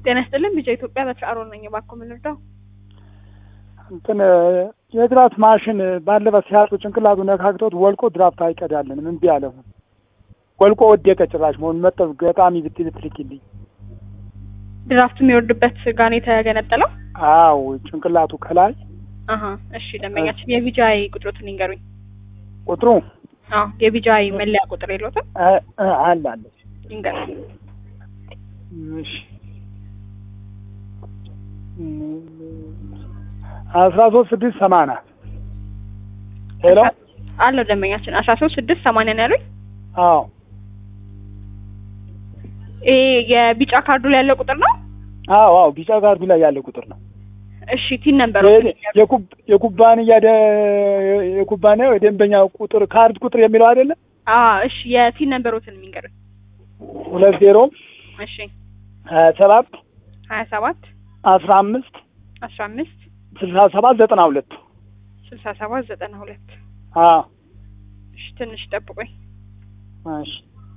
ጤና ይስጥልን ቢጫ ኢትዮጵያ በትር አሮን ነኝ። እባክዎ ምን ልርዳው? እንትን የድራፍት ማሽን ባለበት ሲያጡ ጭንቅላቱ ነካክቶት ወልቆ ድራፍት አይቀዳልንም። እምቢ አለ። ወልቆ ወደቀ። ጭራሽ መሆን መጠብ ገጣሚ ብትል ትልኪልኝ። ድራፍቱ የሚወርድበት ጋር ነው የተገነጠለው? አዎ ጭንቅላቱ ከላይ አሀ እሺ። ደንበኛችን የቢጃይ ቁጥሮትን ይንገሩኝ። ቁጥሩ አዎ የቢጃይ መለያ ቁጥር የለዎትም? አ- አ- አለ አለ። ይንገሩኝ። እሺ አስራ ሶስት ስድስት ሰማንያ ሄሎ አለው ደንበኛችን አስራ ሶስት ስድስት ሰማንያ ነው ያሉኝ። አዎ ይሄ የቢጫ ካርዱ ላይ ያለው ቁጥር ነው? አዎ አዎ ቢጫ ካርዱ ላይ ያለ ቁጥር ነው። እሺ ቲን ነበር የኩብ- የኩባንያ ደ- የኩባንያው የደንበኛ ቁጥር ካርድ ቁጥር የሚለው አይደለም። እሺ የቲን ነንበሮትን የሚንገሩኝ። ሁለት ዜሮ እሺ ሀያ ሰባት ሀያ ሰባት አስራ አምስት አስራ አምስት ስልሳ ሰባት ዘጠና ሁለት ስልሳ ሰባት ዘጠና ሁለት አዎ እሺ ትንሽ ጠብቆኝ። እሺ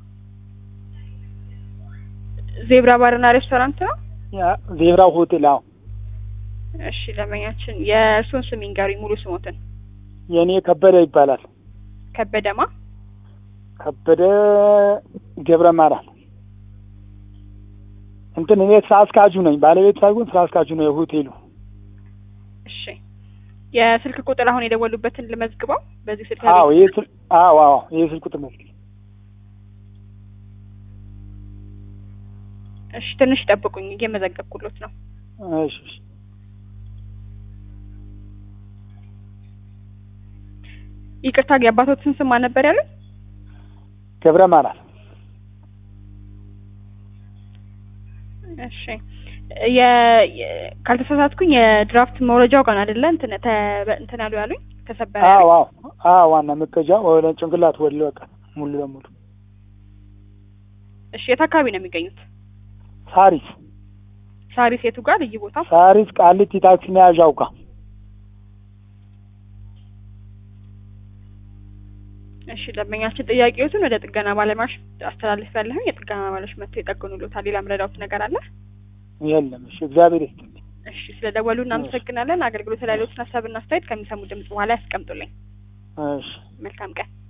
ዜብራ ባርና ሬስቶራንት ነው? ያ ዜብራ ሆቴል አዎ እሺ ደንበኛችን የእርሶን ስም ይንገሩኝ ሙሉ ስሞትን። የእኔ ከበደ ይባላል። ከበደማ ከበደ ገብረ ማርያም እንትን እኔ ስራ አስኪያጁ ነኝ። ባለቤት ሳይሆን ስራ አስኪያጁ ነው የሆቴሉ። እሺ የስልክ ቁጥር አሁን የደወሉበትን ልመዝግበው። በዚህ ስልክ አዎ ይሄ ስል አዎ አዎ ይሄ ስልክ ቁጥር ነው። እሺ ትንሽ ጠብቁኝ፣ እየመዘገብኩሎት ነው። እሺ እሺ ይቅርታ የአባቶትን ስም ማን ነበር ያሉት? ገብረ ማርያም እሺ የ የ- ካልተሳሳትኩኝ የድራፍት መውረጃው ጋር አይደለ? እንትን ተ- እንትን ያሉ ያሉኝ ተሰበረ አዎ ያሉኝ። አዎ አዎ ዋና መቀጃ ወደ ጭንቅላት ወደ በቃ ሙሉ ለሙሉ እሺ የት አካባቢ ነው የሚገኙት? ሳሪስ ሳሪስ የቱ ጋር ልዩ ቦታው? ሳሪስ ቃሊቲ ታክሲ መያዣው ጋር እሺ ደንበኛችን ጥያቄዎትን ወደ ጥገና ባለሙያዎች አስተላልፍ ያለሁ የጥገና ባለሙያዎች መጥተው ይጠግኑልዎታል። ሌላ ምረዳዎት ነገር አለ? የለም። እሺ እግዚአብሔር ይስጥልኝ። እሺ ስለ ደወሉ እናመሰግናለን። አገልግሎት ላይ ያሉትን ሀሳብና አስተያየት ከሚሰሙ ድምጽ በኋላ ያስቀምጡልኝ። እሺ መልካም ቀን።